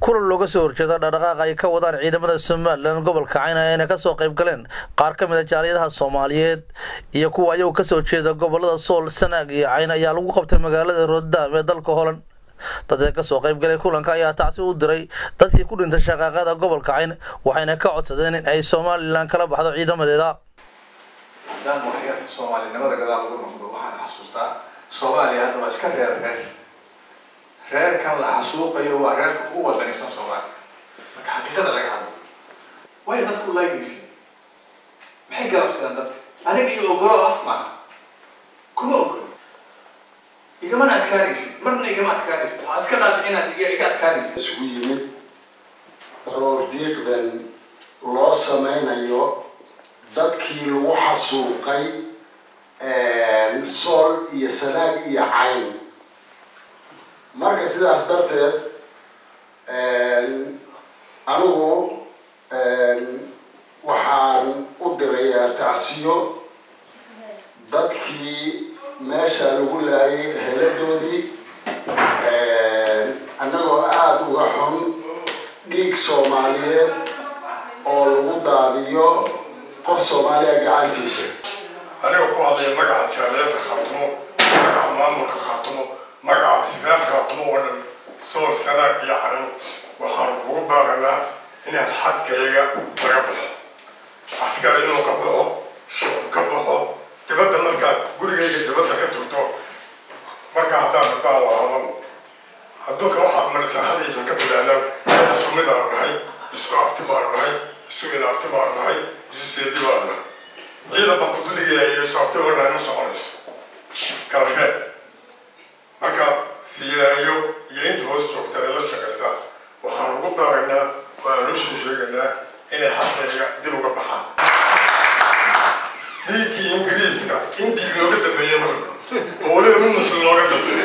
kulan looga soo horjeeda dhaqdhaqaaq ay ka wadaan ciidamada somalilan gobolka cayna ayna kasoo qayb galeen qaar ka mid a jaaliyadaha soomaaliyeed iyo kuwa ayagu kasoo jeeda gobolada sool sanaag iyo cayn ayaa lagu qabtay magaalada roodam ee dalka holand dadka kasoo qayb galay kulanka ayaa tacsi u diray dadkii ku dhintay shaqaaqada gobolka cayn waxayna ka codsadeen in ay somalilan kala baxdo ciidamadeeda haddaan waxyar soomaalinimada gadaal lagu noqdo waxaan xasuustaa soomaaliya hadda waa iska reer reer reerkan la xasuuqayo waa reerka ugu wadanaysan soomaaliya marka xaqiiqada laga hadlo way dadku laynaysi maxay galabsadaan dadka aniga iyo ogolo af maaha kuma ogolo igamana adkaanaysid marna igama adkaanaysid waxaa iska dhaadhic inaad iga iga adkaanaysid isugu yimid roordiiqdan loo sameynayo dadkii lagu xasuuqay sool iyo sanaag iyo cayn marka sidaas darteed anigu waxaan u dirayaa tacsiyo dadkii meesha lagu laayay heladoodii annagoo aada uga xun dhiig soomaaliyeed oo lagu daadiyo qof soomaaliya gacantiisa aniga ku hadlaya magaca jaaliyadda khaatumo magaca maamulka khaatumo magaca sigaar khaatumo oo dhan sool sanaag iyo carin waxaanu kugu baaqanaa inaan xadkayaga laga baxo askar inuu ka baxo shicib ka baxo dibadda markaad gurigayga dibadda ka tugto marka haddaan haddaan waa hadal adduunka waxaad maritaxadiisa ka tidhaahdaan dad isku mid aan nahay isku abti baan nahay isu inaabti baan nahay isu seedi baan nahay ciidan baa kuduligaya iyo isu abti baan nahay ma soconayso kala reeb marka siilaayo iyo inta hoos joogta ee la shaqaysa waxaan ugu baaqaynaa waan u sheegaynaa inay xaqayga dib uga baxaan dhiiggii ingiriiska in dhiig looga dambeeyey marka oo weliba mid muslim looga dambeeyo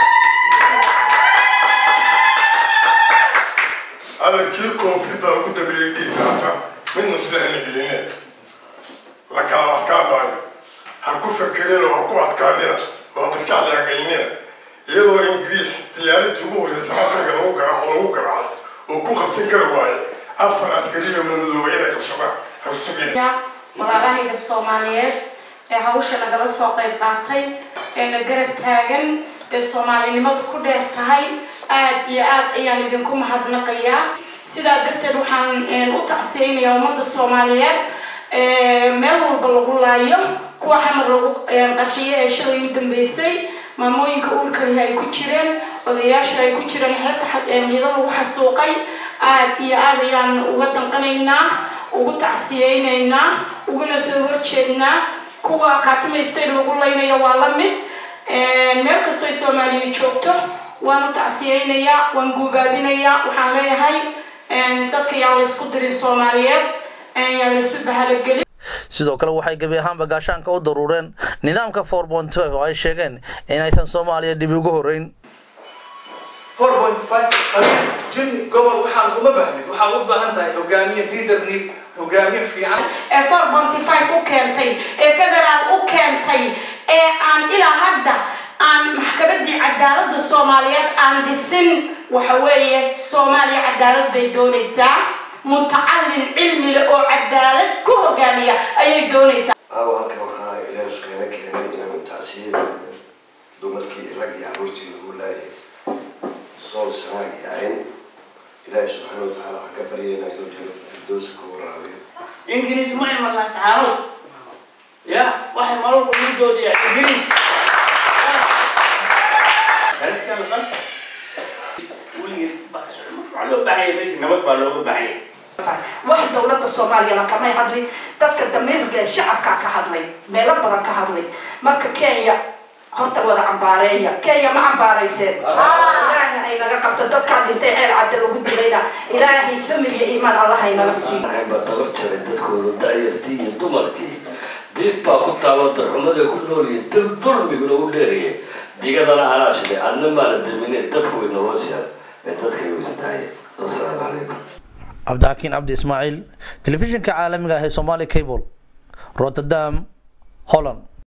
adalkii koonfur baa ugu dambeeyey dhiigga hata mid muslihana geline la kala adkaanaayo ha ku fakerina oo ha ku adkaanina oo ha maskaxda hagaynina iyadoo ingiriis diyaaradii ugu horreysa afrika lagu garaaco lagu garaacay oo ku qabsan kari waaye afar askariyo mamadooba inay qabsadaan ha sugina walaalahayga soomaaliyeed ee hawsha nagala soo qayb qaatay ee na garab taagan ee soomaalinimadu ku dheer tahay aada iyo aad ayaan idinku mahadnaqayaa sidaa darteed waxaan u tacsiyeynayaa ummadda soomaaliyeed meel walba lagu laayo kuwa xamar lagu qarxiyo ee shalay u dambeysay maamooyinka uurkalihi ay ku jireen odayaasha ay ku jireen xeebta ciido lagu xasuuqay aada iyo aad ayaan uga danqanaynaa ugu tacsiyeynaynaa uguna soo horjeednaa kuwa kaatumaysteen lagu laynayo waa la mid meel kastoo soomaaliya joogto waan u tacsiyeynayaa waan guubaabinayaa waxaan leeyahay dadka yaa la isku dirin soomaaliyeed yaa la isu bahalogelin sidoo kale waxay gebi ahaanba gaashaanka u daruureen nidaamka four point five oo ay sheegeen inaysan soomaaliya dib ugu horeyn four point five qabiil jimi gobol waxaan uma baahnin waxaad u baahan tahay hogaamiye leaderni hogaamiye fiican ee four ponty five u keentay ee federaal u keentay ee aan ilaa hadda aan maxkamaddii cadaaladda soomaaliyeed aan dhisin waxa weeye soomaaliya cadaalad bay doonaysaa mutacallin cilmi leh oo cadaalad ku hogaamiya ayay doonaysaa aawo halkan waxaa ilaah iskeena keenay inaan tacsiye dumarkii rag iyo caruurtii lagu laayay sool sanaag iyo cayn ilaahi subxaana watacaala waxaan ka baryaynaa inuu jannada firdowsa ka waraabiyo ingiriis ma iman laascaanow ya waxay maralku midoodiya ingiriis weligeed waxaa loo baahanya meesha nabad baa looga baahanya wax dowladda soomaaliyana kamay hadlin dadka damiirka ee shacabka ka hadlay meelo badan ka hadlay marka kenya horta wada cambaareeya kenya ma cambaarayseen ilaahay ay naga qabto dadkaa dhintay ceel cadda lagu dilayna ilaahay samir iyo iimaan allah ay naga siiyo baa dabar jaray dadkooda da'yartii iyo dumarkii diif baa ku taalo darxumada ku noolyihin dal dulmiguna u dheerayay digadana anaa shiday adna maana damine dabka wayna hoos yaal ee dadka weysadaaye wasalaamu calaykum cabdixakiin cabdi ismaaciil telefishinka caalamiga ah ee somaali cable rotterdam holland